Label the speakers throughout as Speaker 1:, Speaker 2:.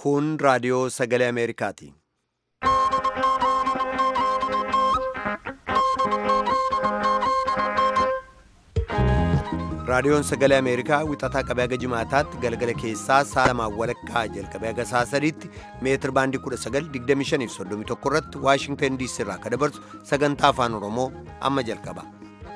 Speaker 1: Kun raadiyoo sagalee Ameerikaati. Raadiyoon sagalee Ameerikaa wixataa qabee haga jimaataatti galgala keessaa sa'a lamaan walakkaa jalqabee haga sa'a sadiitti meetir baandii 1925 irratti Waashingtan diisii irraa kan dabarsu sagantaa afaan Oromoo amma jalqaba.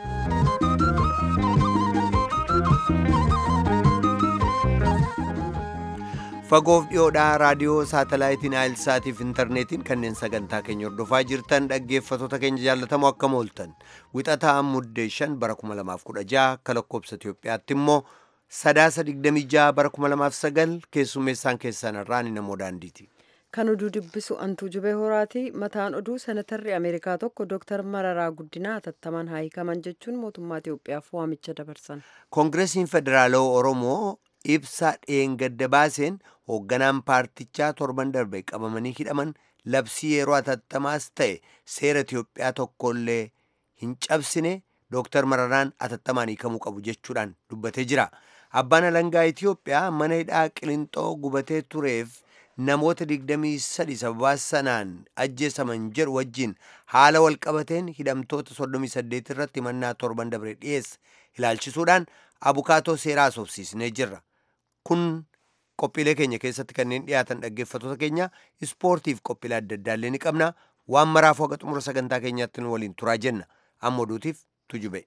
Speaker 1: Fagoof dhiyoodhaa raadiyoo saatalaayitiin Aayilsaatiif intarneetiin kanneen sagantaa keenya hordofaa jirtan dhaggeeffattoota keenya jaallatamoo akkam ooltan wixataa muddee 5 bara 2016 akka lakkoobsa Itoophiyaatti immoo sadaasa 26 bara 2009 keessummeessaan keessan irraa ni namoo daandiiti.
Speaker 2: Kan oduu dubbisu Antuu Jubee Horaati. Mataan oduu senatarri Ameerikaa tokko Dr. Mararaa Guddinaa hatattamaan haa hiikaman jechuun mootummaa Itoophiyaaf waamicha dabarsan.
Speaker 1: Koongireesiin Federaalawaa Oromoo ibsa dheengadda baaseen hoogganaan paartichaa torban darbe qabamanii hidhaman labsii yeroo atattamaas ta'e seera Itoophiyaa tokkollee hin cabsine Dr. Mararaan atattamaan hiikamuu qabu jechuudhaan dubbatee jira. Abbaan alangaa Itoophiyaa mana hidhaa Qilinxoo gubatee tureef namoota 23 sababaa sanaan ajjeesaman jedhu wajjin haala walqabateen hidhamtoota 38 irratti himannaa torban dabre dhiyeesse ilaalchisuudhaan abukaatoo seeraa asoofsiisnee jirra. Kun qophiilee keenya keessatti kanneen dhiyaatan dhaggeeffattoota keenya ispoortiif qophiilee adda addaallee ni qabna. Waan maraafuu haga xumura sagantaa keenyaatti nu waliin turaa jenna. Amma oduutiif tujube.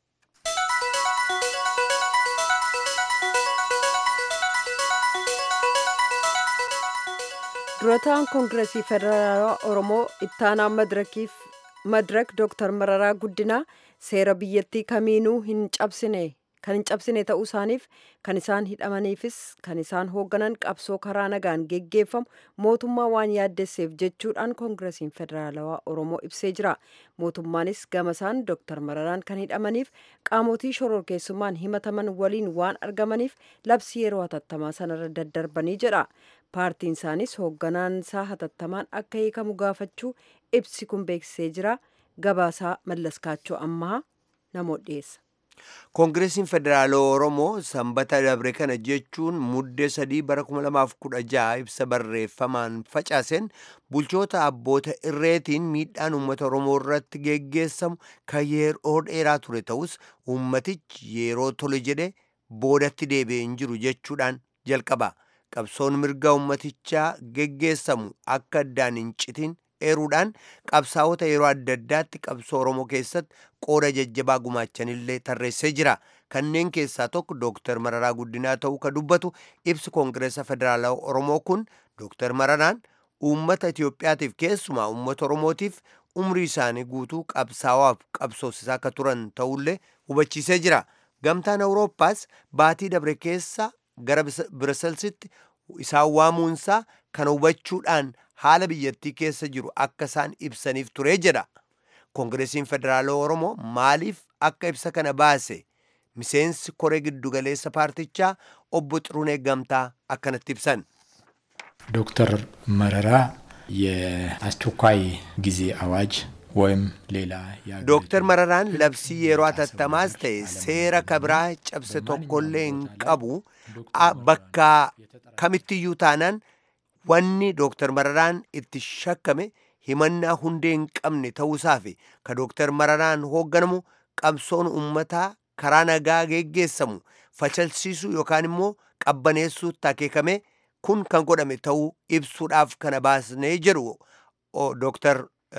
Speaker 2: durataan koongireesii federaalawaa oromoo ittaanaa madirakiif madirak dooktar mararaa guddinaa seera biyyattii kamiinuu hin cabsine kan hin cabsine ta'uu isaaniif kan isaan hidhamaniifis kan isaan hoogganan qabsoo karaa nagaan geggeeffamu mootummaa waan yaaddesseef jechuudhaan koongireesiin federaalawaa oromoo ibsee jira mootummaanis gama isaan dooktar mararaan kan hidhamaniif qaamotii shororkeessummaan himataman waliin waan argamaniif labsii yeroo hatattamaa sanarra daddarbanii jedha paartiin isaanis hoogganaan isaa hatattamaan akka hiikamu gaafachuu ibsi kun beeksisee jira gabaasaa mallaskaachoo ammaa namoota dhiyeessa.
Speaker 1: koongireesiin federaalawaa oromoo sanbata dabre kana jechuun muddee sadii bara 2016 ibsa barreeffamaan facaaseen bulchoota abboota irreetiin miidhaan uummata oromoo irratti geggeessamu kan yeroo dheeraa ture ta'us uummatichi yeroo tole jedhe boodatti deebi'ee hin jiru jechuudhaan jalqaba qabsoon mirga uummatichaa geggeessamu akka addaan hin citin eeruudhaan qabsaa'ota yeroo adda addaatti qabsoo oromoo keessatti qooda jajjabaa gumaachanillee tarreessee jira kanneen keessaa tokko dooktar mararaa guddinaa ta'uu ka dubbatu ibsi koongireesa federaalawaa oromoo kun dooktar mararaan uummata itiyoophiyaatiif keessumaa uummata oromootiif umrii isaanii guutuu qabsaa'aaf qabsoosisaa akka turan ta'ullee hubachiisee jira gamtaan awurooppaas baatii dabre keessa gara biraselsitti isaan waamuunsaa kana hubachuudhaan haala biyyattii keessa jiru akka isaan ibsaniif turee jedha koongireesiin federaalawaa oromoo maaliif akka ibsa kana baase miseensi koree giddugaleessa paartichaa obbo Xirunee Gamtaa akkanatti ibsan
Speaker 3: ዶክተር መረራ የአስቸኳይ ጊዜ አዋጅ ወይም ሌላ
Speaker 1: ዶክተር መረራን ለብሲ የሮ አተተማስ ta'e seera kabraa cabse tokkollee hin qabu bakka kamittiyyuu taanaan wanni dooktar mararaan itti shakkame himannaa hundee hin qabne ta'uusaa fi ka dooktar mararaan hoogganamu qabsoon ummataa karaa nagaa geggeessamu facalsiisuu yookaan immoo qabbaneessuutti akeekame kun kan godhame ta'uu ibsuudhaaf kana baasnee jedhu dooktar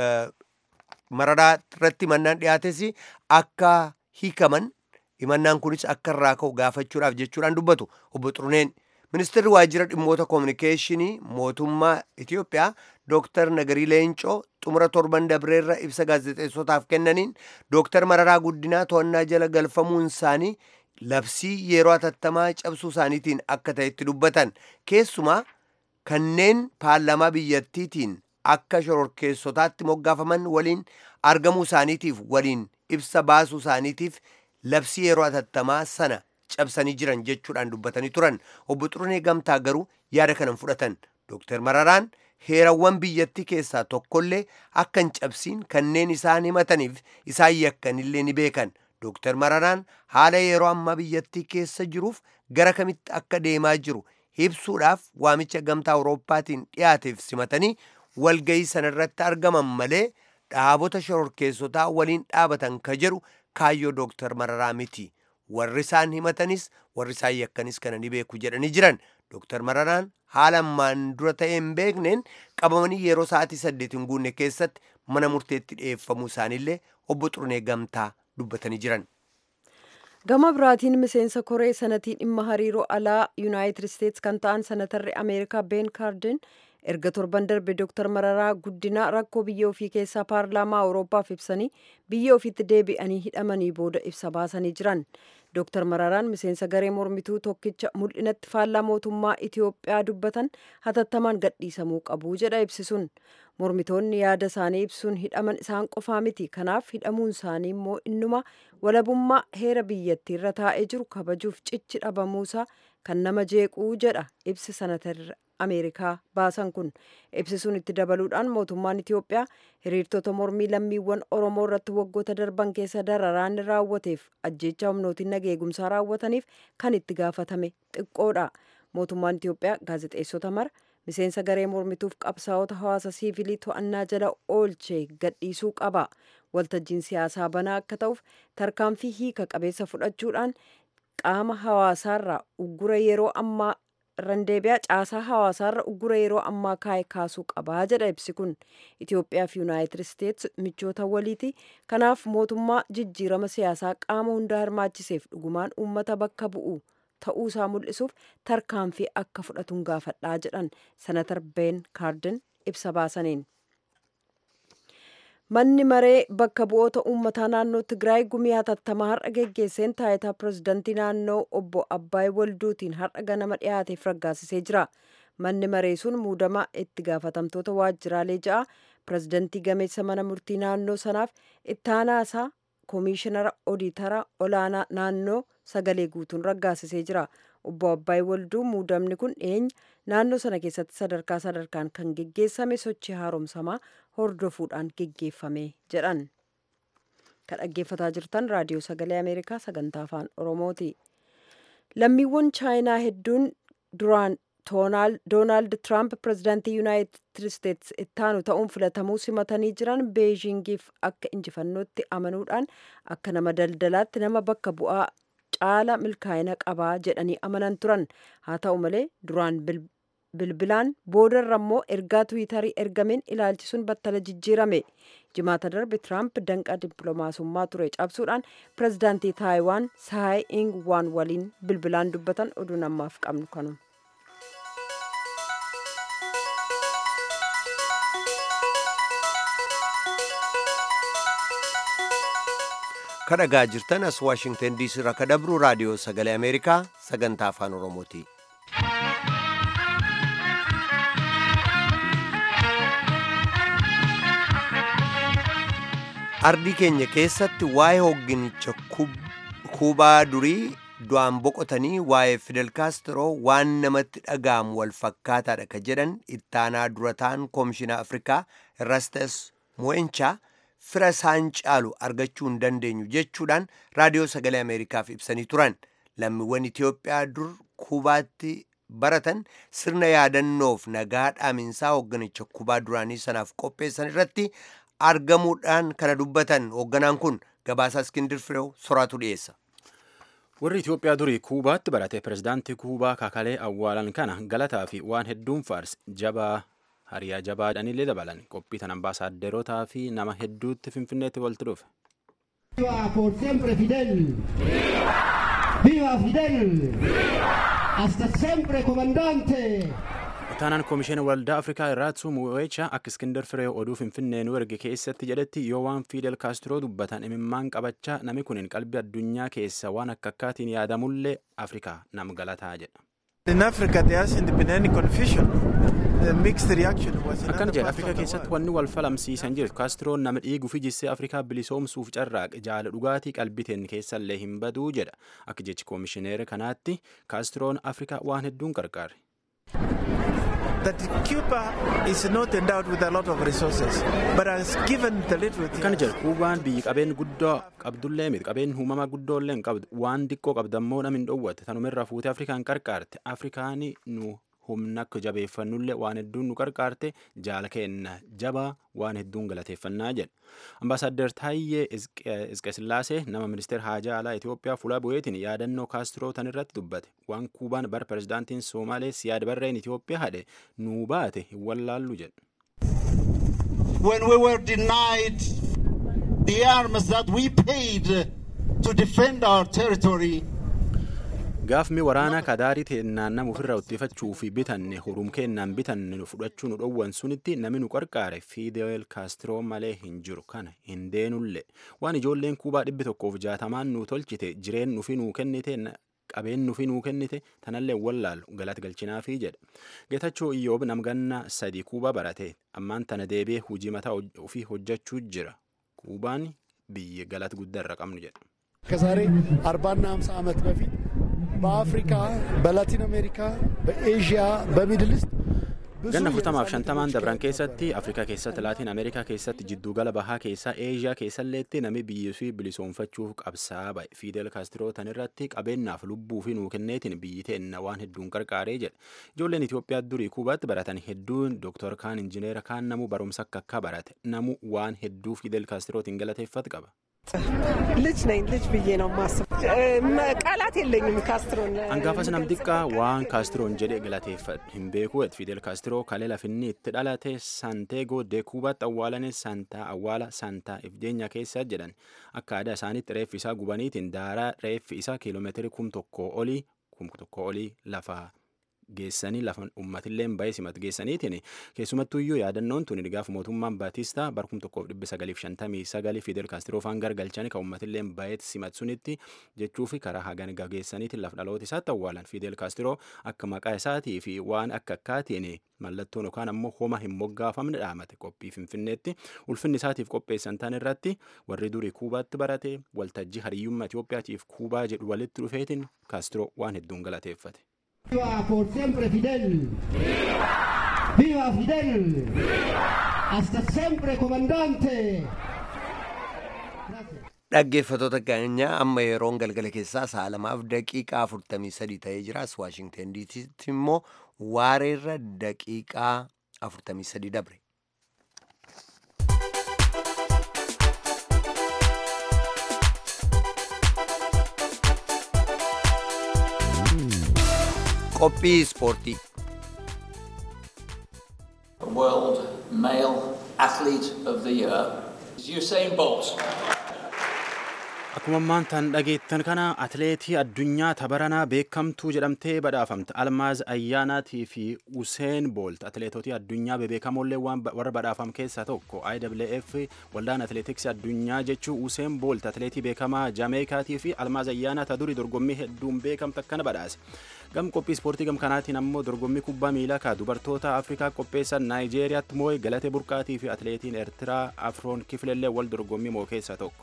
Speaker 1: mararaa irratti himannaan dhiyaates akka hiikaman himannaan kunis akka irraa ka'u gaafachuudhaaf jechuudhaan dubbatu obbo Xiruneen. ministeerri waajjira dhimmoota koominikeeshinii mootummaa Itiyoophiyaa Dooktar Nagarii Leencoo xumura torban dabreerra ibsa gaazexeessotaaf kennaniin Dooktar Mararaa Guddinaa to'annaa jala galfamuun isaanii labsii yeroo atattamaa cabsuu isaaniitiin akka ta'etti dubbatan keessumaa kanneen paarlaamaa biyyattiitiin akka shororkeessotaatti moggaafaman waliin argamuu isaaniitiif waliin ibsa baasuu isaaniitiif labsii yeroo atattamaa sana cabsanii jiran jechuudhaan dubbatanii turan obbo Xirunee Gamtaa garuu yaada kanan fudhatan Dooktar Mararaan heerawwan biyyattii keessaa tokkollee akka hin cabsiin kanneen isaan himataniif isaan yakkanillee ni beekan Dooktar Mararaan haala yeroo ammaa biyyattii keessa jiruuf gara kamitti akka deemaa jiru ibsuudhaaf waamicha gamtaa awurooppaatiin dhiyaateef simatanii walgayii sanarratti argaman malee dhaabota shororkeessotaa waliin dhaabatan ka jedhu kaayyoo dooktar mararaa miti warri isaan himatanis warri isaan yakkanis kana ni beeku jedhanii jiran dooktar mararaan haala ammaan dura ta'ee hin beekneen qabamanii yeroo sa'aatii saddeet hin guunne keessatti mana murteetti dhiyeeffamuu isaaniillee obbo Xurunee Gamtaa dubbatanii jiran.
Speaker 2: gama biraatiin miseensa koree sanatii dhimma hariiroo alaa yuunaayitid isteetsi kan ta'an sanatarri ameerikaa been kaarden erga torban darbe dooktar mararaa guddinaa rakkoo biyya ofii keessaa paarlaamaa awuroopaaf ibsanii biyya ofiitti deebi'anii hidhamanii booda ibsa baasanii jiran dooktar mararaan miseensa garee mormituu tokkicha mul'inatti faallaa mootummaa itiyoophiyaa dubbatan hatattamaan gadhiisamuu qabu jedha ibsisuun mormitoonni yaada isaanii ibsuun hidhaman isaan qofaa miti kanaaf hidhamuun isaanii immoo innuma walabummaa heera biyyattii irra taa'ee jiru kabajuuf cichi dhabamuusaa kan nama jeequu jedha ibsi sanatarri ameerikaa baasan kun ibsisuun itti dabaluudhaan mootummaan itiyoophiyaa hiriirtota mormii lammiiwwan oromoo irratti waggoota darban keessa dararaan raawwateef ajjeechaa humnootiin nageegumsaa raawwataniif kan itti gaafatame xiqqoodha mootummaan itiyoophiyaa gaazexeessota mara miseensa garee mormituuf qabsaa'ota hawaasa siivilii to'annaa jala oolchee gadhiisuu qaba waltajjiin siyaasaa banaa akka ta'uuf tarkaanfii hiika qabeessa fudhachuudhaan qaama hawaasaarraa uggura yeroo ammaa randeebiyaa caasaa hawaasaarra uggura yeroo ammaa kaa'e kaasuu qabaa jedha ibsi kun itiyoophiyaa fi yuunaayitid isteetsi michoota waliiti kanaaf mootummaa jijjiirama siyaasaa qaama hundaa hirmaachiseef dhugumaan uummata bakka bu'u ta'uusaa mul'isuuf tarkaanfii akka fudhatuun gaafadhaa jedhan senatar been kaarden ibsa baasaniin. manni maree bakka bu'oota uummataa naannoo tigraay gumii hatattamaa har'a geggeesseen taayitaa pirezidantii naannoo obbo abbaay walduutiin har'a ganama dhiyaateef raggaasisee jira manni maree sun muudama itti gaafatamtoota waajjiraalee ja'a pirezidantii gameessa mana murtii naannoo sanaaf ittaanaasaa koomishinara odiitara olaanaa naannoo sagalee guutuun raggaasisee jira obbo abbaay walduu muudamni kun dhiyeenya naannoo sana keessatti sadarkaa sadarkaan kan geggeessame sochii haaromsamaa hordofuudhaan geggeeffame jedhan kan dhaggeeffataa jirtan raadiyoo sagalee ameerikaa sagantaa afaan oromooti lammiiwwan chaayinaa hedduun duraan doonaald tiraamp pirezidaantii yuunaayitid isteetsi ittaanu ta'uun filatamuu simatanii jiran beejingiif akka injifannootti amanuudhaan akka nama daldalaatti nama bakka bu'aa caala milkaa'ina qabaa jedhanii amanan turan haa ta'u malee duraan bilbilaan boodarra immoo ergaa tiwiitarii ergameen ilaalchisuun battala jijjiirame jimaata darbe tiraamp danqaa dippiloomaasummaa ture cabsuudhaan pirezidaantii taayiwaan saay ing waan waliin bilbilaan dubbatan oduu namaaf qabnu kanuma.
Speaker 1: kadhagaa jirtan as waashingtan diisii irraa kadhabru raadiyoo sagalee ameerikaa sagantaa afaan oromooti. ardii keenya keessatti waa'ee hogginicha kuubaa durii du'aan boqotanii waa'ee fidel kaastiroo waan namatti dhaga'amu wal fakkaataadha ka jedhan ittaanaa durataan koomishinaa afrikaa erastes mo'enchaa fira isaan caalu argachuu hin dandeenyu jechuudhaan raadiyoo sagalee ameerikaaf ibsanii turan lammiiwwan itiyoophiyaa dur kuubaatti baratan sirna yaadannoof nagaa dhaaminsaa hoogganicha kuubaa duraanii sanaaf qopheessan irratti argamuudhaan kana dubbatan hoogganaan kun gabaasaa iskindir fireew soraatu dhiyeessa.
Speaker 4: warri itiyoophiyaa durii kuubaatti barate pirezidaantii kuubaa kakalee awwaalan kana galataa fi waan hedduun faarsi jabaa hariyaa jabaadhanillee dabalan qophii tan ambaasaaderotaa fi nama hedduutti finfinneetti walitti dhufe.
Speaker 5: Viva por siempre Fidel! Viva Fidel! Hasta siempre comandante!
Speaker 4: Ittaanaan Koomishinii Waldaa Afrikaa Irraatsu Mu'eecha akka Iskindar Firee oduu Finfinnee nu erge keessatti jedhetti yoo waan Fidel Kaastiroo dubbatan imimmaan qabachaa nami kun qalbii addunyaa keessa waan akka akkaatiin yaadamullee Afrikaa nam galataa jedha.
Speaker 6: In Africa there is independent confusion. The mixed reaction was in
Speaker 4: Akkana
Speaker 6: other
Speaker 4: jedha
Speaker 6: parts
Speaker 4: Afrikaa
Speaker 6: of the
Speaker 4: keessatti
Speaker 6: world.
Speaker 4: wanni wal falamsiisan jiru Kaastroon nama dhiiguu fi jissee Afrikaa bilisoomsuuf carraaqe jaala dhugaatii qalbiteen keessallee hin baduu jedha. Akka jechi koomishineera kanaatti Kaastroon Afrikaa waan hedduun qarqaare.
Speaker 6: that Cuba is not endowed with a lot of resources, but has given the little it
Speaker 4: Kan
Speaker 6: has.
Speaker 4: jedhu kuubaan biyyi qabeen guddoo qabdullee miti qabeen uumamaa guddoolee hin qabdu waan xiqqoo qabdammoo namni hin dhoowwatte tanumirraa fuutee Afrikaan qarqaarte Afrikaan nu humna akka jabeeffannullee waan hedduun nu qarqaarte jaala kenna jabaa waan hedduun galateeffannaa jedha. Ambaasaadder Taayyee Isqesillaasee nama ministeera haajaa alaa Itoophiyaa fuula bu'eetiin yaadannoo kaastiroo tan irratti dubbate waan kuubaan bara pirezidaantiin Soomaalee siyaad barreen Itoophiyaa hadhe nuu baate hin wallaallu jedha.
Speaker 7: when we were denied the arms that we paid to defend our territory,
Speaker 4: Gaafni waraanaa kadaarii teennaan nama ofirraa uttiifachuu fi bitanne hurum kennaan bitanne nu fudhachuu nu dhowwan sunitti namni nu qarqaare Fidel Castro malee hin jiru kana hin deenulle waan ijoolleen kuubaa dhibbi tokkoof jaatamaan nu tolchite jireen nufi nuu kennite na- qabeen nufi nuu kennite tanallee wallaalu galata galchinaafii jedha. Geetachoo Iyyoob namganna sadii kuubaa barate ammaan tana deebi'ee hojii mataa hoj- ofii hojjechuu jira. Kuubaan biyya galata guddaa irra qabnu jedha.
Speaker 8: ከዛሬ አርባና ሀምሳ ዓመት በፊት በአፍሪካ በላቲን አሜሪካ በኤዥያ በሚድል ኢስት ብዙ
Speaker 4: Ganna furtamaaf
Speaker 8: የነጻነት
Speaker 4: shantamaan
Speaker 8: ትግሎች
Speaker 4: dabran
Speaker 8: ተካሂደዋል።
Speaker 4: keessatti Afrikaa keessatti Laatiin Ameerikaa keessatti jiddugala bahaa keessaa Eeshiyaa keessalleetti nami biyyi fi bilisoomfachuuf qabsaa ba'e Fidel Kaastiroo tan irratti qabeenyaaf lubbuu fi nuu kenneetiin biyyi teenna waan hedduun qarqaaree jedha. Ijoolleen Itoophiyaa durii Kuubaatti baratan hedduun Dooktor kaan injineera kaan namu barumsa akka akka barate namu waan hedduu Fidel Kaastirootiin galateeffatu qaba.
Speaker 9: ልጅ ነኝ ልጅ ብዬ ነው ማስብ ቃላት የለኝም ካስትሮን
Speaker 4: Hangaafas nam xiqqaa waan kaastiroon jedhe galateeffadhu hin beeku et Fidel Kaastiroo kalee lafinni itti dhalate Santeego de Kuubaatti awwaalane Santaa awwaala Santaa Ifdeenya keessa jedhan akka aadaa isaaniitti reeffi isaa gubaniitiin daaraa reeffi isaa kiiloomeetirii kum tokko olii kum tokko olii lafa geessanii lafa uummatillee bahee simatu geessaniitiin keessumattuu iyyuu yaadannoon tun gaafa mootummaan Baatistaa bara kum tokkoof dhibba sagaliif shantamii sagalii Fidel Kaastiroo faan gargalchanii kan uummatillee bahee simatu sunitti jechuu fi karaa hagan gageessaniitiin lafa dhaloota isaatti awwaalan Fidel Kaastiroo akka maqaa isaatii fi waan akka akkaatiin mallattoon yookaan ammoo homa hin moggaafamne dhaamate qophii finfinneetti ulfinni isaatiif qopheessan tan irratti warri durii kuubaatti barate waltajjii hariyyummaa Itoophiyaatiif kuubaa jedhu walitti dhufeetiin Kaastiroo waan hedduun galateeffate.
Speaker 5: Viva por siempre Fidel. Viva Fidel. Hasta siempre comandante. Gracias.
Speaker 1: Dhaggeeffattoota keenya amma yeroon galgala keessaa sa'a lamaaf daqiiqaa afurtamii sadii ta'ee jira. As Waashingten diisiitti immoo waareerra daqiiqaa afurtamii sadii dabre. Qophii ispoortii.
Speaker 10: World Male Athlete of the Year is Usain Bolt.
Speaker 4: Akkuma ammaan tan dhageettan kana atleetii addunyaa tabaranaa beekamtuu jedhamtee badhaafamte Almaaz Ayyaanaatii fi Useen Boolt atleetotii addunyaa bebeekamoollee waan warra badhaafam keessaa tokko IWF waldaan atleetiksii addunyaa jechuu Useen Boolt atleetii beekamaa Jaameekaatii fi Almaaz Ayyaanaa ta durii dorgommii hedduun beekamte akkana badhaase. Gam qophii ispoortii gam kanaatiin ammoo dorgommii kubbaa miilaa ka dubartoota Afrikaa qopheessan Naayijeeriyaatti moo'e Galatee Burqaatii fi atleetiin Eertiraa Afroon Kiflellee wal dorgommii moo keessaa tokko.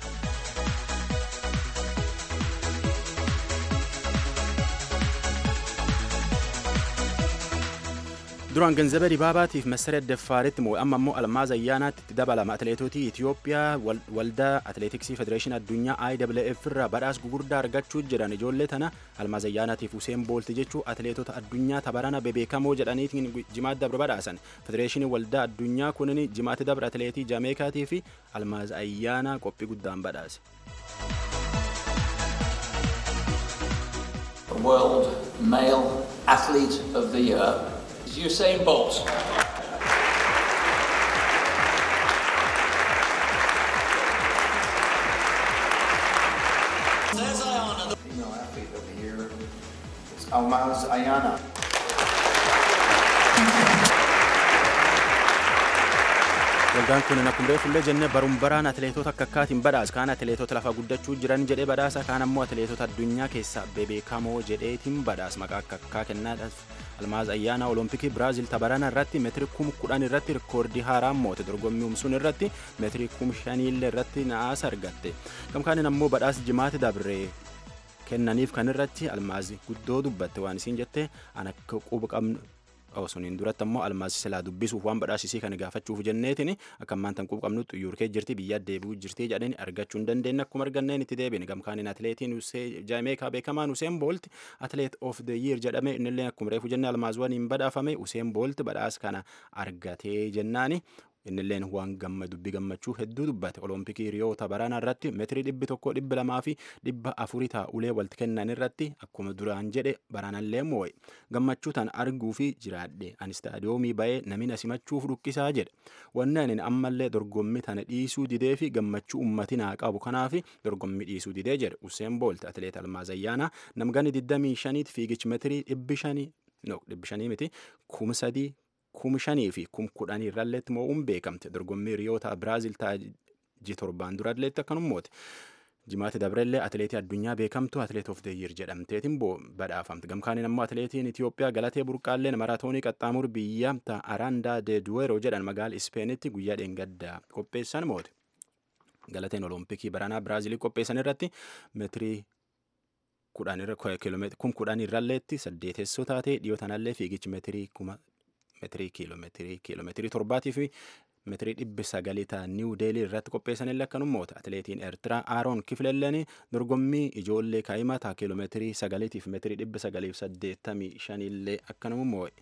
Speaker 4: duraan ganzaba dibaabaatiif masaret daffaaritti moo amma immoo almaaz ayyaanaatti itti dabalama atleetotii Itoophiyaa waldaa atleetiksii federeeshinii addunyaa IWF irraa badhaasa gugurdaa argachuu jiran ijoollee tana almaaz ayyaanaatiif Useen Boolti jechuu atleetota addunyaa tabarana bebeekamoo jedhaniitiin jimaat dabre badhaasan federeeshinii waldaa addunyaa kunin jimaatti dabre atleetii Jaameekaatii fi almaaz ayyaanaa qophii guddaan badhaase.
Speaker 10: World Male Athlete of the Year is Usain Bolt.
Speaker 11: Female athlete of the year is Almaz Ayana.
Speaker 4: Waldaan kun akkuma reefullee jennee barum baraan atleetota akka akkaatiin badhaasa kaan atleetota lafa guddachuu jiran jedhee badhaasa kaan ammoo atleetota addunyaa keessaa bebeekamoo jedheetiin badhaasa maqaa akka akkaa kennaadhaaf almaaz ayyaana olompikii biraazil tabarana irratti meetiri kum kudhan irratti rikoordii haaraa moote dorgommii umsuun irratti meetiri kum shaniillee irratti na'aasa argatte gamkaanin ammoo badhaasa jimaati dabree kennaniif kan irratti almaazi guddoo dubbatte waan isiin jette an akka quba qabnu osoniin duratti ammoo almaas silaa dubbisuuf waan badhaasisii kana gaafachuuf jenneetiin akka ammaan tan quuqabnu xuyyuurkee jirti biyya deebi'uu jirti jedhanii argachuu hin dandeenye akkuma arganneen itti deebiin gamkaaniin atileetiin jaameekaa beekamaan Useen Boolt atileet of the year jedhame innillee akkuma reefu jenne almaazwaniin badhaafame Useen Boolt badhaas kana argatee jennaani innilleen waan gamma dubbi gammachuu hedduu dubbate olompikii riyoota baraana irratti meetirii dhibbi tokko dhibbi lamaa fi dhibba afurii taa'ulee walitti kennan irratti akkuma duraan jedhe baraanallee moo'e gammachuu tan arguu fi jiraadhe ani istaadiyoomii ba'ee namni simachuuf dhukkisaa jedhe wanni ani ammallee dorgommii tana dhiisuu didee fi gammachuu ummati naa qabu kanaaf dorgommii dhiisuu didee jedhe Useen Boolt atileet Almaazayyaanaa namgani 25 fiigichi meetirii dhibbi shanii no dhibbi shanii miti kuma sadii kum shanii fi kum kudhanii irralleetti moo'uun beekamte dorgommii riyoota biraazil taa'ee torbaan duralleetti akkanummooti. Jimaati Dabrellee atileetii addunyaa beekamtu atileet of the year jedhamteetiin badhaafamte. Gamkaaniin ammoo atileetiin Itoophiyaa galatee burqaalleen maraatoonii qaxxaamur biyya Araandaa de Duwero jedhan magaala Ispeenitti guyyaa dheengaddaa qopheessan moote. Galateen olompikii baranaa biraazilii qopheessan irratti meetirii kum kudhan irralleetti saddeetessoo taatee dhiyoo tanallee fiigichi meetirii kuma meetirii kiiloomeetirii kiiloomeetirii torbaatii fi meetirii dhibbi sagalii ta'a niiw deelii irratti qopheessanillee akkanummoota atileetiin eertiraa aaroon kiflelleen dorgommii ijoollee kaa'imaa ta'a kiiloomeetirii sagaliitiif meetirii dhibbi sagaliif saddeettamii shanillee akkanuma moo'e.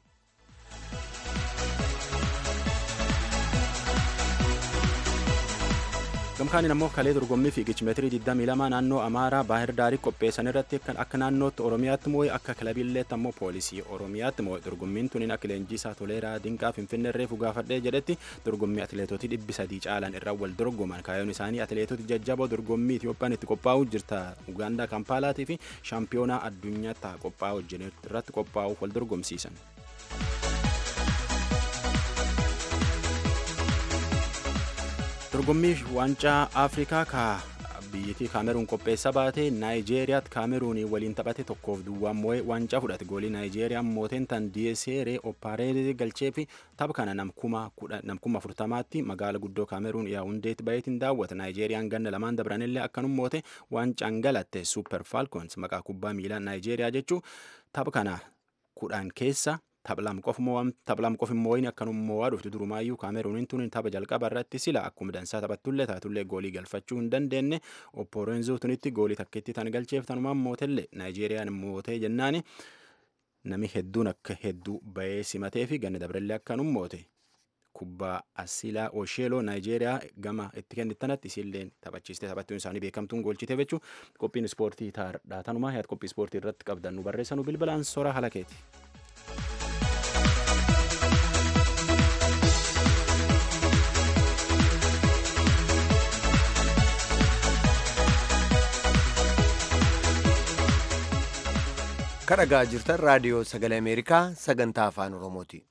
Speaker 4: gamkaaniin ammoo kalee dorgommii fiigichi meetirii 22 naannoo amaaraa baahir daarii qopheessan irratti akka naannootti oromiyaatti moo'e akka kilabiilleetti ammoo poolisii oromiyaatti moo'e dorgommiin tuniin akka leenjisaa toleeraa dinqaa finfinnee reefu gaafadhee jedhetti dorgommii atileetotii dhibbi sadii caalan irraa wal dorgoman kaayyoon isaanii atileetoti jajjaboo dorgommii Itiyoophiyaan itti qophaa'u jirta Ugaandaa Kampaalaatii fi shaampiyoonaa addunyaatti qophaa'u irratti qophaa'uuf wal dorgomsiisan. dorgommii waancaa afrikaa ka biyyattii kaameruun qopheessa baate naayijeeriyaatti kaameruunii waliin taphate tokkoof duwwaan moo'ee waancaa fudhate goolii naayijeeriyaan mooteen tan diyeseeree opaareerii galchee fi tapha kana namkuma afurtamaatti magaala guddoo kaameruun yaawundeetti baay'eetiin daawwata naayijeeriyaan ganna lamaan dabranillee akkanum moote waancaan galatte suuper faalkoons maqaa kubbaa miilaa naayijeeriyaa jechuu tapha kana kudhaan keessa taphalam qof immoo wayini akkanummoo waa dhuftu durumaayyuu kaameruuniin tun tapha jalqaba irratti sila akkuma dansaa taphattullee taatullee goolii galfachuu hin dandeenye oppoorenzoo tunitti goolii takkitti tan galcheef tanumaan mootellee naayijeeriyaan mootee jennaani nami hedduun akka hedduu bahee simatee fi ganna dabrellee akkanum moote kubbaa asilaa osheeloo naayijeeriyaa gama itti kennittanatti isilleen taphachiistee taphattuun isaanii beekamtuun goolchitee jechuu qophiin ispoortii taardhaa tanumaa yaad qophii ispoortii irratti qabdan nu barreessanu bilbilaan sora halakeeti.
Speaker 1: kadhagaa jirtan raadiyoo sagalee ameerikaa sagantaa afaan oromooti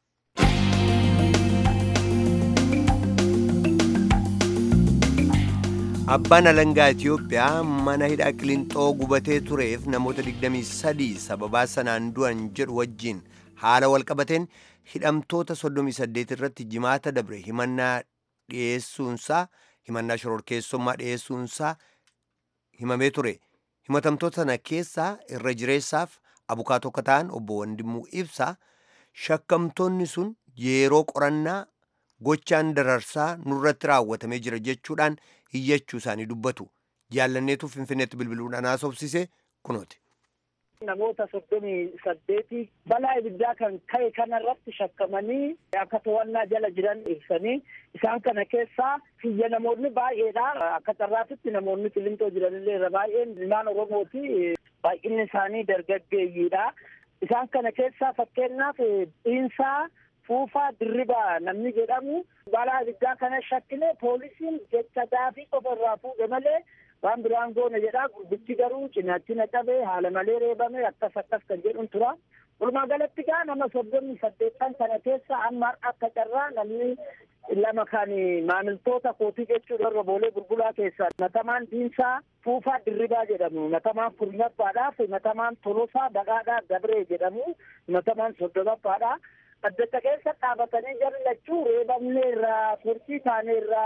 Speaker 1: abbaan alangaa itiyoophiyaa mana hidhaa qilinxoo gubatee tureef namoota 23 sababaa sanaan du'an jedhu wajjiin haala walqabateen hidhamtoota 38 irratti jimaata dabre himannaa dhiyeessuunsaa himannaa shororkeessummaa dhiyeessuunsaa himamee ture himatamtoota sana keessaa irra jireessaaf abukaatoo akka ta'an obbo Wandimuu Ibsaa shakkamtoonni sun yeroo qorannaa gochaan dararsaa nurratti raawwatamee jira jechuudhaan hiyyachuu isaanii dubbatu jaallanneetu finfinneetti bilbiluudhaan haasofsise kunooti.
Speaker 12: namoota soddomii saddeeti balaa ibiddaa kan ka'e kanarratti shakkamanii akka to'annaa jala jiran ibsanii isaan kana keessaa kiyya namoonni baay'eedha akka carraatitti namoonni qilintoo jiranillee irra baay'een ilmaan oromooti baay'inni isaanii dargaggeeyyiidha isaan kana keessaa fakkeenyaaf dhiinsaa fuufaa dirribaa namni jedhamu balaa ibiddaa kana shakkine poolisiin jecha daafii qofa irraa fuudhe malee waan biraan goone jedha gurbichi garuu cinaatti na qabee haala malee reebame akkas akkas kan jedhuun tura walumaa galatti gaa nama soddomii saddeettan kana keessa amma akka carraa namni lama kan maamiltoota kootii jechuudha irra boolee gurgulaa keessaa matamaan diinsaa fuufaa dirribaa jedhamu matamaan kurnaffaadhaaf matamaan tolosaa baqaadhaa gabree jedhamu matamaan soddomaffaadha addacha keessa dhaabatanii jarri lachuu reebamne irraa turtii taane irraa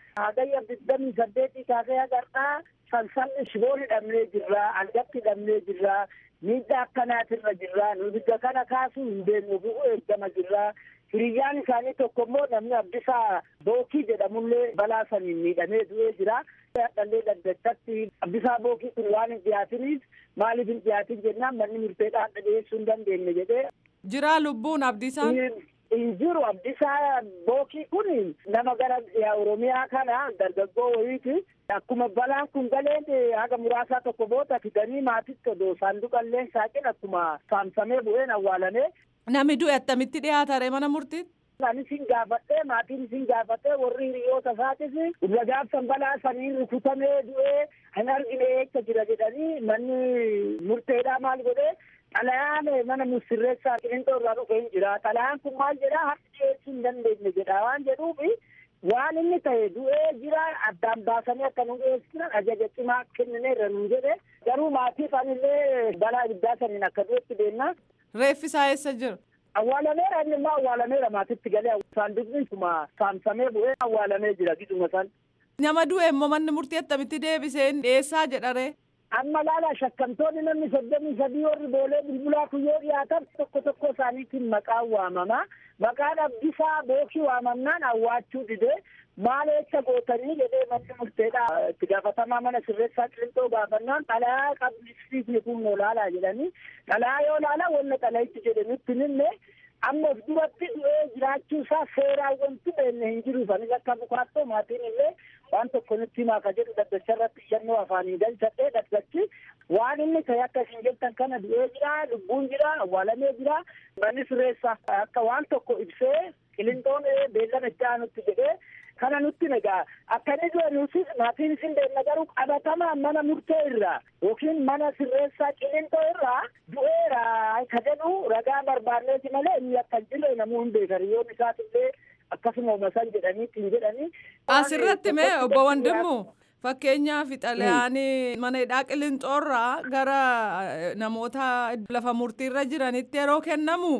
Speaker 12: hagayya digdamii saddeetii kaasee agartaa sansalli shiboon hidhamnee jirra angatti hidhamnee jirra miidhaa akkanaatirra jirra nu biyya kana kaasuu hin deemnu bu'u eeggama jirra hiriyyaan isaanii tokko immoo namni abdisaa bookii jedhamullee balaa saniin miidhamee du'ee jira dhallee daddachatti abdisaa bookii kun waan hin dhiyaatiniif maaliif hin dhiyaatin jennaan manni murteedhaan dhiyeessuu hin dandeenye jedhee
Speaker 13: Jira lubbuun abdisaan.
Speaker 12: hin jiru abdisaa bookii kun nama gara oromiyaa kana dargaggoo wayiiti akkuma balaan kun galeen haga muraasaa tokko booda fidanii maatitti odoo saanduqallee saaqin akkuma saamsamee bu'een awwaalame.
Speaker 13: Nami du'e attamitti dhiyaatare mana murtiitti.
Speaker 12: Ani sin gaafadhee maatiin sin gaafadhee warri hiriyoota isaatis irra gaafsan balaa sanii rukutamee du'ee hin argine eessa jira jedhanii manni murteedhaa maal godhee xalayaan mana sirreessaa qilintoo irraa dhufe hin jira xalayaan kun maal jedha harki dhiyeessuu hin dandeenye jedha waan jedhuufi waan inni ta'e du'ee jira addaan baasanii akka nu dhiyeessinan ajaja cimaa kennine irra nu jedhe garuu maatiif anillee balaa ibiddaa saniin akka du'etti deemna.
Speaker 13: Reeffisaa eessa jira?
Speaker 12: Awwaalameera inni immoo awwaalameera maatitti galee saanduqni kuma saamsamee bu'ee awwaalamee jira giduma san.
Speaker 13: Nama du'e immoo manni murtii attamitti deebiseen dhiyeessaa jedhare.
Speaker 12: amma laala shakkamtoonni namni soddomii sadii warri boolee bulbulaa kun yoo dhiyaatan tokko tokko isaaniitiin maqaan waamama maqaan abdisaa bookii waamamnaan awwaachuu dide maal eessa gootanii jedhee manni murteedha itti gaafatamaa mana sirreessaa qilintoo gaafannaan xalayaa qablisiisni kun noo laalaa jedhanii xalayaa yoo laala wanna xalayichi jedhe nutti ninne amma of duratti du'ee jiraachuu isaa seeraan wanti beenne hin jiruuf anis akka bukaattoo maatiin illee waan tokko nutti himaa ka jedhu daddacha irratti iyyannoo afaanii galchadhee daddachi waan inni ta'e akka isin jettan kana du'ee jira lubbuun jira awwaalamee jira manni sirreessaa akka waan tokko ibsee qilintoon beellama itti aanutti jedhee kana nutti nagaa akkani du'e nuti maatiin isin beekna garuu qabatamaan mana murtee irraa yookiin mana sirreessaa qilintoo irraa du'eera ka jedhu ragaa barbaanneeti malee inni akka hin jirre namuu hin beekan yoon isaatillee akkasuma umasan jedhanii ittiin jedhanii.
Speaker 13: Asirratti mee obbo Wandimmu fakkeenyaaf xalayaanii mana hidhaa qilinxoorraa gara namoota lafa murtiirra jiranitti yeroo kennamu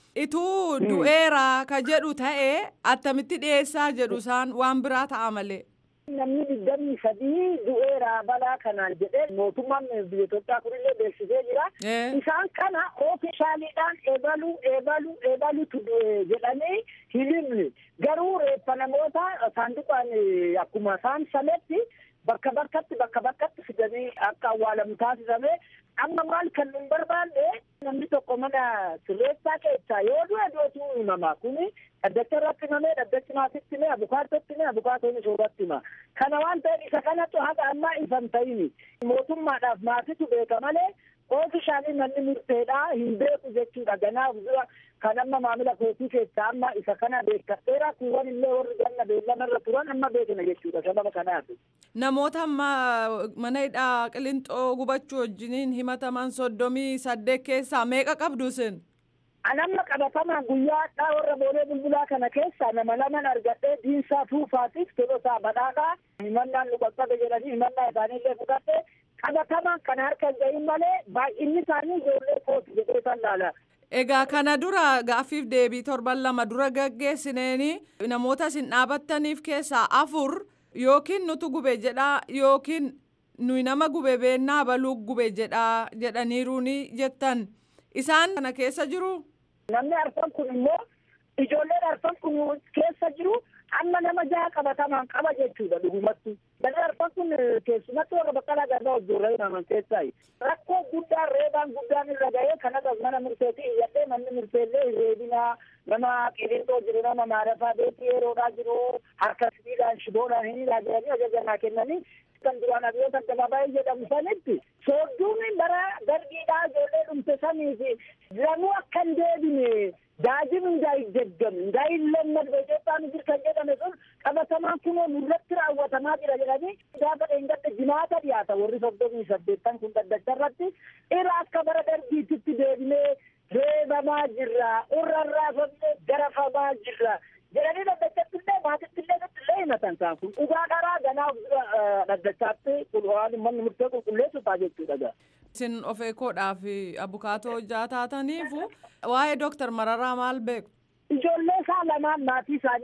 Speaker 13: ituu du'eera ka jedhu ta'e attamitti dhiyeessaa jedhu isaan waan biraa ta'a malee.
Speaker 12: Namni digdamii sadii du'eera balaa kanaan jedhee mootummaan biyya Itoophiyaa kunillee beeksisee jira. Isaan kana oofishaaliidhaan eebalu eebalu eebalutu du'e jedhanii hin himne. Garuu reeffa namoota saanduqaan akkuma isaan sametti bakka bakkatti bakka bakkatti fidanii akka awwaalamu taasifame amma maal kan nun barbaanne namni tokko mana sirreessaa keessaa yoo du'e du'etu himama kuni dhaddacha irratti himamee dhaddachi maatitti hime abukaatotti hime abukaatoonni soorratti hima kana waan ta'eef isa kanatu haga ammaa ifan ta'ini mootummaadhaaf maatitu beeka malee oofishaanii manni murteedhaa hin beeku jechuudha ganaaf dura kan amma maamila kootii keessaa amma isa kana beekadheera kuuwwan illee warri ganna beellama irra turan amma beekna jechuudha sababa kanaaf.
Speaker 13: Namoota amma mana hidhaa qilinxoo gubachuu wajjiniin himataman soddomii saddeet keessaa meeqa qabdu isin?
Speaker 12: Anamma qabatamaan guyyaa hadhaa warra boolee bulbulaa kana keessaa nama laman argadhee diinsaa tuufaatiif tolosaa badhaadhaa himannaan nu qaqqabe jedhanii himannaa isaaniillee fudhadhee qabatamaan kana harka hin gahin malee baay'inni isaanii ijoollee kooti jedhee san laala.
Speaker 13: Egaa kana dura gaaffiif deebii torban lama dura gaggeessineeni namoota isin dhaabattaniif keessaa afur yookiin nutu gube jedhaa yookiin nuyi nama gube beennaa baluu gube jedhaa jedhaniiruuni jettan isaan kana keessa jiru.
Speaker 12: Namni arfan kun immoo ijoolleen arfan kun keessa jiru amma nama jaha qabatamaan qaba jechuudha dhugumatti. Namni arfan kun keessumatti warra baqqalaa garbaa hojjeerra himaman keessaa rakkoo guddaan reebaan guddaan irra ga'ee kanas mana murteetii iyyadhee manni murteellee reebinaa nama qilintoo jiru nama maarafaa beekii yeroodhaa jiru harka sibiilaan shiboodhaan hin ilaa jedhanii ajaja naa kennanii kan duraan abiyyoota addabaabaayii jedhamu sanitti soodduun bara dargiidhaa ijoollee dhumte saniif lanuu akka hin deebine daajin እንዳይደገም እንዳይለመድ በኢትዮጵያ ምድር kan jedhame sun qabatamaan kunoo nurratti raawwatamaa jira jedhanii gaafa dheengadde jimaata dhiyaata warri soddomii saddeettan kun dhaddacha irratti ira akka bara dargiititti deebinee reebamaa jirra urrarraafamne garafamaa jirra jedhanii dhaddachattillee maatittillee nuttillee himatan isaan kun dhugaa dharaa ganaaf dhaddachaatti waan manni murtee qulqulleessutaa jechuudha.
Speaker 13: Isin of eekoodhaaf abukaatoo hojjaa taataniifu waa'ee dooktar Mararaa maal beeku?
Speaker 12: Ijoollee isaa lamaan maatii isaanii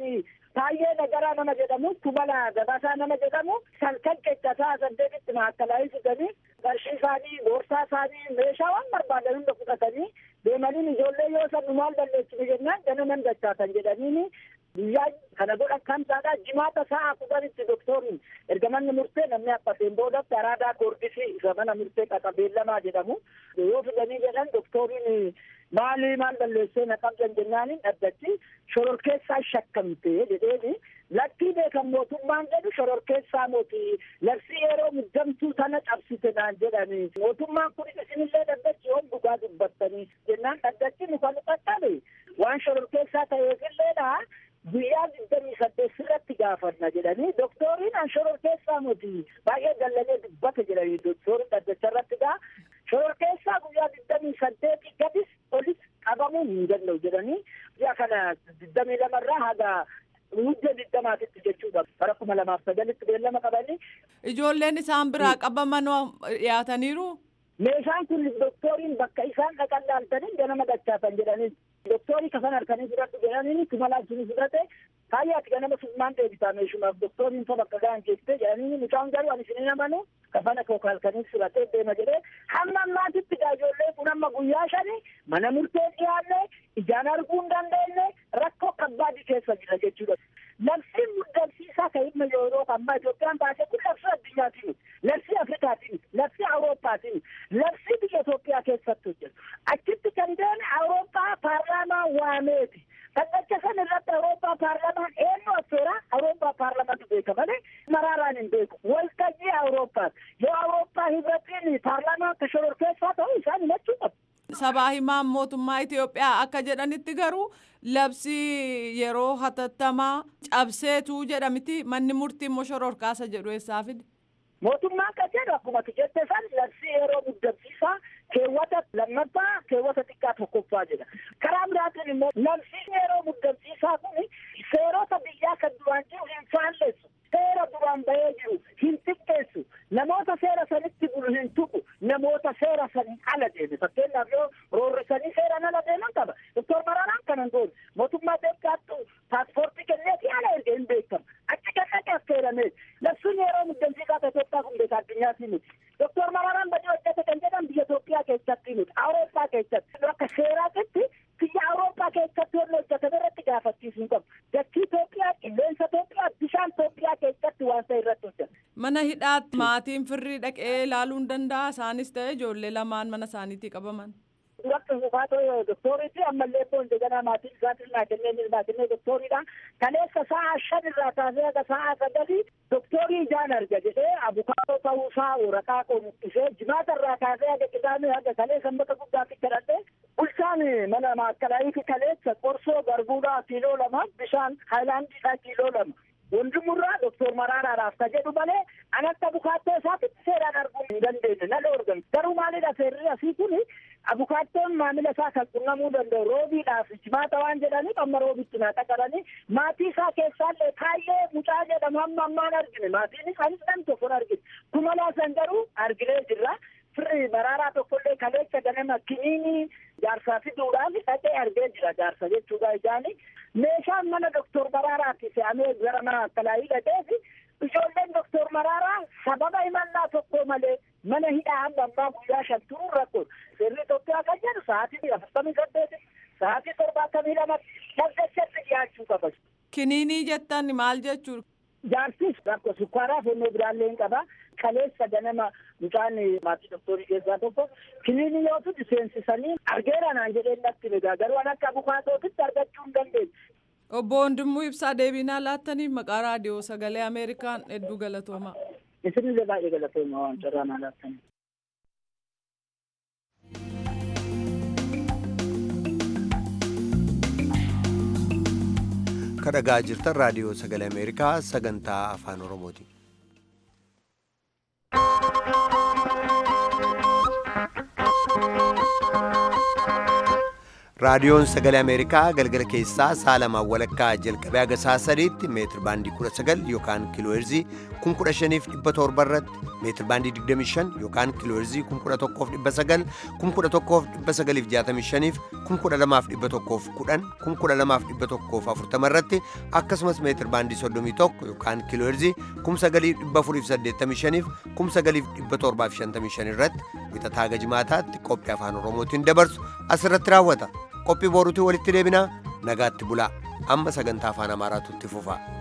Speaker 12: Baay'ee nagaraa nama jedhamu kumala gabasaa nama jedhamu salkan qeccataa saddeetitti maakalaayii fidanii qarshii isaanii boorsaa isaanii meeshaa waan barbaadan hunda fudhatanii deemanii ijoollee yoo san maal balleessine jennaan ganaman dachaatan jedhaniini guyyaa kana godha kan taadha jimaata sa'a kudhanitti doktoriin erga manni murtee namni abbateen boodatti araadaa koordisii isa mana murtee qaxabeellamaa jedhamu yoo fidanii jedhan doktoriin maali maal balleessee na qabdan jennaaniin dhaddachi shororkeessaa shakkamte jedheeni lakkii beekan mootummaan jedhu shororkeessaa mooti labsii yeroo muddamtuu tana cabsite naan jedhani mootummaan kun isinillee dhaddachi yoom dhugaa dubbattanii jennaan dhaddachi nu kan qaqqabe waan shororkeessaa ta'eefilleedha guyyaa digdamii saddeet sirratti gaafanna jedhanii doktoriin an shororkeessaa moti baay'ee dallalee dubbata jedhanii doktoriin dhaddacha irratti gaa shororkeessaa guyyaa digdamii saddeetii gadis olis qabamuu hin danda'u jedhanii guyyaa kana digdamii lamarraa haga mudda digdamaatitti jechuudha bara kuma lamaaf sagalitti beellama qabanii.
Speaker 13: Ijoolleen isaan biraa qabaman dhiyaataniiru.
Speaker 12: Meeshaan kun doktoriin bakka isaan dhaqan laaltanii ganama dachaatan jedhanii doktorii kafan harkanii fudhadhu jedhanii kumalaa jiru fudhate kaayyaatti ganama summaan deebisaa meeshumaaf doktoriin fa bakka ga'an keessee jedhanii mucaan garuu ani isinin amanu kafana koo halkanii fudhatee deema jedhee hamma ammaatitti ijoollee kun amma guyyaa shani mana murtee dhiyaanne ijaan arguu hin dandeenye rakkoo kabbaadii keessa jira jechuudha. Labsiin muddamsiisaa kan ilma yeroo ammaa Itoophiyaan baasee kun labsii addunyaati miti. Labsii Afrikaati miti. Labsii Awuroopaati miti. Labsii biyya Itoophiyaa keessatti hojjetu. Achitti kan deeme Awurooppaa paarlaamaa waameeti. Dhaddacha san irratti Awurooppaa paarlaamaan eenyu affeera Awurooppaa paarlaamaatu beeka malee maraaraan hin beeku. Waltajjii Awurooppaati. Yoo Awurooppaa hibratiin paarlaamaa akka shororkeessaa ta'u isaan himachuu qabu.
Speaker 13: Sabaa himaan mootummaa Itoophiyaa akka jedhanitti garuu labsii yeroo hatattamaa cabseetu jedhamiti manni murtii immoo shororkaasa jedhu eessaa fide.
Speaker 12: Mootummaan kan jedhu akkuma jette san labsii yeroo muddamsiisaa keewwata lammaffaa keewwata xiqqaa tokkoffaa jedha. Karaa biraatiin immoo labsiin yeroo muddamsiisaa kun seerota biyyaa kan duraan jiru hin faalleessu. Seera duraan bahee jiru hin xiqqeessu. Namoota seera sanitti bulu hin tuqu. Namoota seera saniin ala deeme. Fakkeenyaaf yoo roorrisanii seeraan ala deeman qaba. Doktor Maraaraan kanan goone. Mootummaa Itoophiyaattu paaspoortii kenneetii ala erga hin beekamu. Achi kan dhaqee affeeramee. Labsiin yeroo muddamsiisaa Itoophiyaa kun beeka addunyaatti miti. Doktor Maraaraan badii hojjete kan jedhan biyya Itoophiyaa keessatti miti. Awurooppaa keessatti. Akka seeraatitti biyya Awurooppaa keessatti wanni hojjetame irratti gaafachiisuu qabu. Dachii Itoophiyaa, qilleensa Itoophiyaa, bishaan Itoophiyaa keessatti waan ta'e irratti hojjeta.
Speaker 13: Mana hidhaatti maatiin firrii dhaqee ilaaluu hin danda'a isaanis ta'e ijoollee lamaan mana isaaniitii qabaman.
Speaker 12: Duratti buufaatoo doktoriiti ammallee immoo indegana maatiin isaatiin naa kennee naa kennee doktoriidha. Kaleessa sa'a shan irraa kaasee haga sa'a sagalii doktorii ijaan arga jedhee abukaatoo ta'uusaa waraqaa qomuqqisee jimaata irraa kaasee haga qidaamee haga kaleessa sanbata guddaatti kadhadhee bulchaan mana maakkalaayii kaleessa qorsoo garbuudhaa kiiloo lama bishaan haayilaandiidhaa kiiloo lama. Wondumurraa doktor Maraaraadhaaf ka jedhu malee an akka abukaattoo isaatitti seeraan arguu hin dandeenye na dhoorgan. Garuu maalidha seerri asii kuni abukaattoon maamila isaa kan qunnamuu danda'u roobiidhaaf jimaata waan jedhaniif amma roobitti naa qaqqabanii maatii isaa keessaallee baay'ee mucaa jedhamu hamma ammaan argine maatiin isaanis nam tokkon argine kumalaa san garuu arginee jirra. Firri maraaraa tokkollee kaleessa ganama kiniinii jaarsaa fiduudhaaf dhaqee argee jira jaarsa jechuudha ijaani. Meeshaan mana doktor Maraaraatti fe'amee gara mana akkalaayii dhaqeefi ijoolleen doktor Maraaraa sababa himannaa tokko malee mana hidhaa hamma ammaa guyyaa shan turuu rakkoon. Seerri Itoophiyaa kan jedhu sa'aatii afurtamii saddeeti sa'aatii torbaatamii lamatti dhaggeessatti dhiyaachuu qaba.
Speaker 13: Kiniinii jettan maal jechuudha?
Speaker 12: Jaarsis rakkoo sukkaaraa fennoo biraallee hin qaba. Kaleessa ganama mucaan maatii doktorii keessaa tokko kiniinii yoo tuti seensisanii argeera naan jedheen natti egaa garuu an akka abukaatootitti argachuu hin dandeenye.
Speaker 13: Obbo Wandimmoo Ibsaa deebinaa laattaniif maqaa raadiyoo sagalee Ameerikaan hedduu galatoomaa.
Speaker 12: Isinillee baay'ee galatoomaa waan carraa naa laattaniif.
Speaker 1: kadhagaa jirtan raadiyoo sagalee ameerikaa sagantaa afaan oromooti. raadiyoon sagalee ameerikaa galgala keessaa sa'a lamaan walakkaa jalqabee haga sa'a sadiitti meetir baandii 19 yookaan kiilooherzii 15700 irratti meetir baandii 25 yookaan kiilooherzii 11900 11965 12110 12140 irratti akkasumas meetir baandii 31 yookaan kiilooherzii 9485 9755 irratti wixataa haga jimaataatti qophii afaan oromootiin dabarsu asirratti raawwata qophii boruutii walitti deebinaa nagaatti bulaa amma sagantaa afaan amaaraatu itti fufa